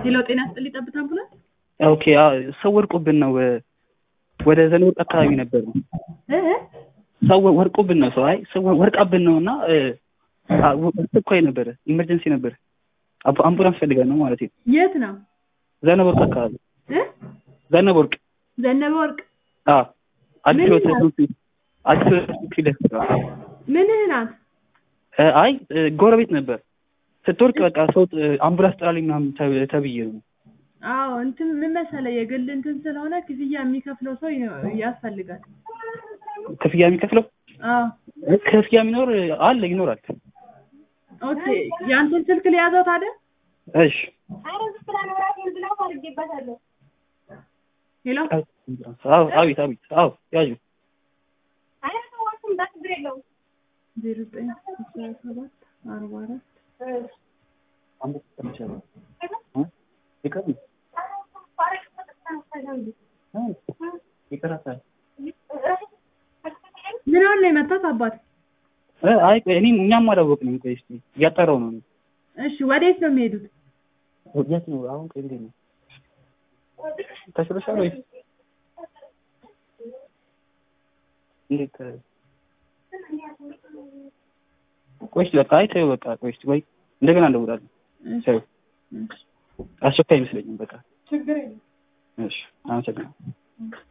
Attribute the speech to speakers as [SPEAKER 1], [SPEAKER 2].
[SPEAKER 1] ሄሎ ጤና ይስጥልኝ ጠብታ አምቡላንስ
[SPEAKER 2] ኦኬ አዎ፣ ሰው ወድቆብን ነው ወደ ዘንወርቅ አካባቢ ነበር ነው
[SPEAKER 1] እ እ
[SPEAKER 2] ሰው ወድቆብን ነው ሰው አይ ሰው ወድቃብን ነው እና አስቸኳይ ነበረ ኢመርጀንሲ ነበረ አምቡ- አምቡላንስ ፈልገን ነው ማለት ነው
[SPEAKER 1] የት ነው
[SPEAKER 2] ዘነበ ወርቅ አካባቢ
[SPEAKER 1] እ
[SPEAKER 2] ዘነበ ወርቅ
[SPEAKER 1] ዘነበ ወርቅ
[SPEAKER 2] አዎ አዲስ
[SPEAKER 1] ምን
[SPEAKER 2] ህይወት
[SPEAKER 1] ይላል?
[SPEAKER 2] ትምህርት ቤት አዲስ ህይወት ትምህርት ቤት ደስ
[SPEAKER 1] ምንህ ናት
[SPEAKER 2] እ አይ እ ጎረቤት ነበር ስትወርቅ በቃ ሰው ጥ- አምቡላንስ ጥራልኝ ምናምን ተብ- ተብዬ ነው
[SPEAKER 1] አዎ እንትን ምን መሰለህ የግል እንትን ስለሆነ ክፍያ የሚከፍለው ሰው ይኖ- ያስፈልጋል
[SPEAKER 2] ክፍያ የሚከፍለው
[SPEAKER 1] አዎ
[SPEAKER 2] እ ክፍያ የሚኖር አለ ይኖራል
[SPEAKER 1] ኦኬ ያንተን ስልክ ሊያዘው ታዲያ
[SPEAKER 2] እሺ
[SPEAKER 1] ሄሎ
[SPEAKER 2] አዎ አቤት አቤት አዎ ያዡ
[SPEAKER 1] ዜሮ ዘጠኝ አስራ ሰባት አርባ አራት
[SPEAKER 2] ይቀራታል
[SPEAKER 1] ምን አለ የመታት አባት
[SPEAKER 2] እ አይ ቆይ እኔም እኛም አላወቅንም ቆይ እስኪ እያጣራሁ ነው እኔ
[SPEAKER 1] እሺ ወዴት ነው የሚሄዱት
[SPEAKER 2] የት ነው አሁን ቆይ እንዴት ነው ተሽሎሻል ወይስ እንዴት እ ቆይ እስኪ በቃ አይ ተይው በቃ ቆይ እስኪ ወይ እንደገና እንደውላለን
[SPEAKER 1] እሺ
[SPEAKER 2] ተይው
[SPEAKER 1] እሺ
[SPEAKER 2] አስቸኳይ አይመስለኝም በቃ
[SPEAKER 1] ችግር የለም
[SPEAKER 2] እሺ አመሰግናለሁ